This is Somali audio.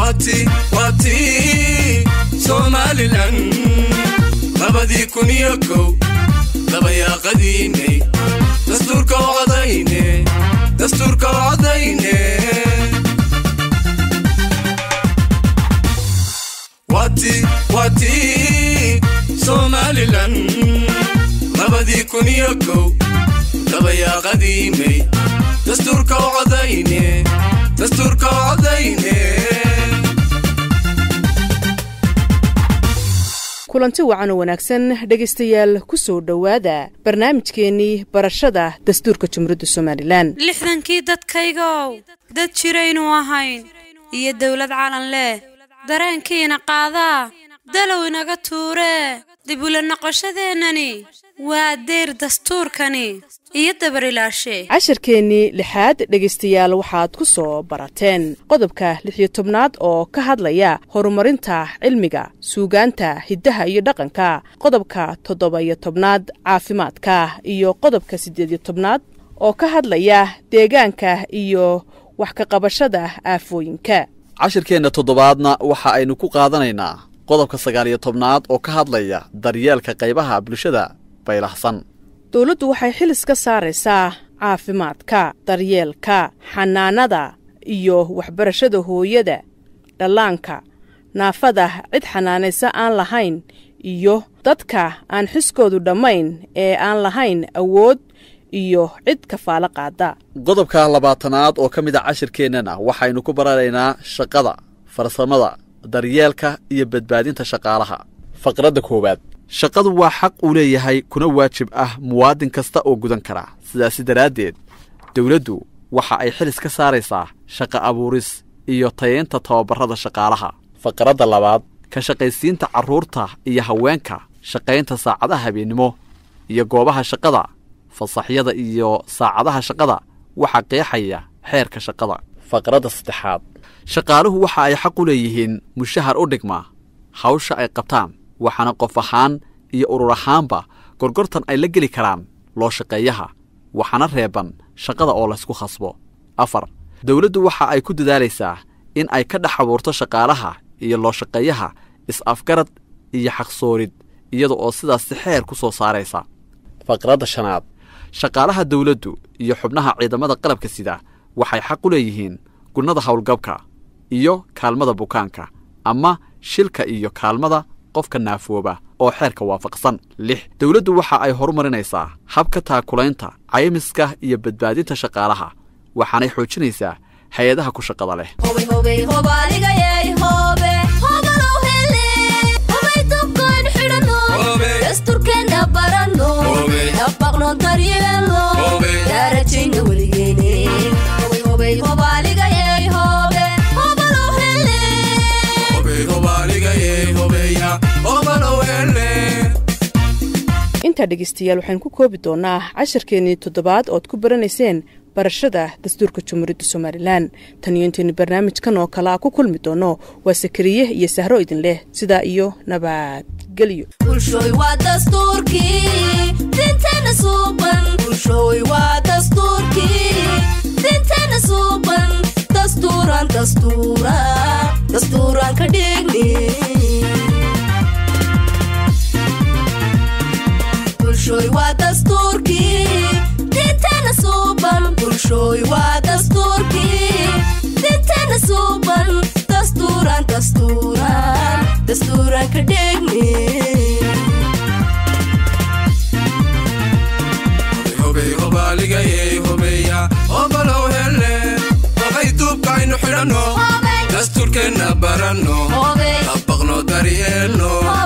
waati waati somalilan labadii kun iyo kow dabayaaqadiinay dastuurka u codayne dastuurka u codayne waati waati somalilan labadii kun iyo kow dabayaaqadiinay dastuurka u codayne dastuurka u codayne kulanti wacan oo wanaagsan dhegaystayaal ku soo dhowaada barnaamijkeennii barashada dastuurka jumhuuriyadda somalilan lixdankii dadkaygow dad jiraynu ahayn iyo dawlad calan leh dareenkiina qaadaa dalow inaga tuuree dib ula noqoshadeennani waa deyr dastuurkani iyo dabarilaashe casharkeennii lixaad dhegaystayaal waxaad ku soo barateen qodobka lixiyo tobnaad oo ka hadlaya horumarinta cilmiga suugaanta hiddaha iyo dhaqanka qodobka toddoba-iyo tobnaad caafimaadka iyo qodobka siddeed-iyo tobnaad oo ka hadlaya deegaanka iyo wax ka qabashada aafooyinka cashirkeenna toddobaadna waxa aynu ku qaadanaynaa qodobka sagaaliyo tobnaad oo ka hadlaya daryeelka qaybaha bulshada baylahsan dowladdu waxay xilis ka saaraysaa caafimaadka daryeelka xanaanada iyo waxbarashada hooyada dhallaanka naafada cid xanaanaysa aan lahayn iyo dadka aan xiskoodu dhammayn ee aan lahayn awood iyo cid kafaalo qaada qodobka labaatanaad oo ka mid a cashirkeennana waxaynu ku baranaynaa shaqada farsamada daryeelka iyo badbaadinta shaqaalaha faqradda koowaad shaqadu waa xaq uu leeyahay kuna waajib ah muwaadin kasta oo gudan kara sidaasi daraaddeed dawladdu waxa ay xilis ka saaraysaa shaqa abuuris iyo tayaynta tababarrada shaqaalaha faqradda labaad ka shaqaysiinta carruurta iyo haweenka shaqaynta saacadaha habeennimo iyo goobaha shaqada fasaxyada iyo saacadaha shaqada waxaa qeexaya xeerka shaqada faqradda saddexaad shaqaaluhu waxa ay xaq u leeyihiin mushahar u dhigma hawsha ay qabtaan waxaana qof ahaan iyo urur ahaanba gorgortan ay la geli karaan loo shaqeeyaha waxaana reeban shaqada oo laysku khasbo afar dawladdu waxa ay ku dadaalaysaa in ay ka dhex abuurto shaqaalaha iyo loo shaqeeyaha is-afgarad iyo xaqsoorid iyada oo sidaasi xeer ku soo saaraysa faqradda shanaad shaqaalaha dawladdu iyo xubnaha ciidamada qalabka sida waxay xaq u leeyihiin gunnada howlgabka iyo kaalmada bukaanka ama shilka iyo kaalmada qofka naafooba oo xeerka waafaqsan lix dawladdu waxa ay horumarinaysaa habka taakulaynta caymiska iyo badbaadinta shaqaalaha waxaanay xoojinaysaa hay-adaha ku shaqada leh intaa dhegaystayaal waxaynu ku koobi doonaa casharkeennii toddobaad ood ku baranayseen barashada dastuurka jumhuuriyadda somalilan tan iyo intaynu barnaamijkan oo kale a ku kulmi doono waa sakariye iyo sahro idin leh sidaa iyo nabadgelyo dastuurkeenna baranno dabaqno daryeelno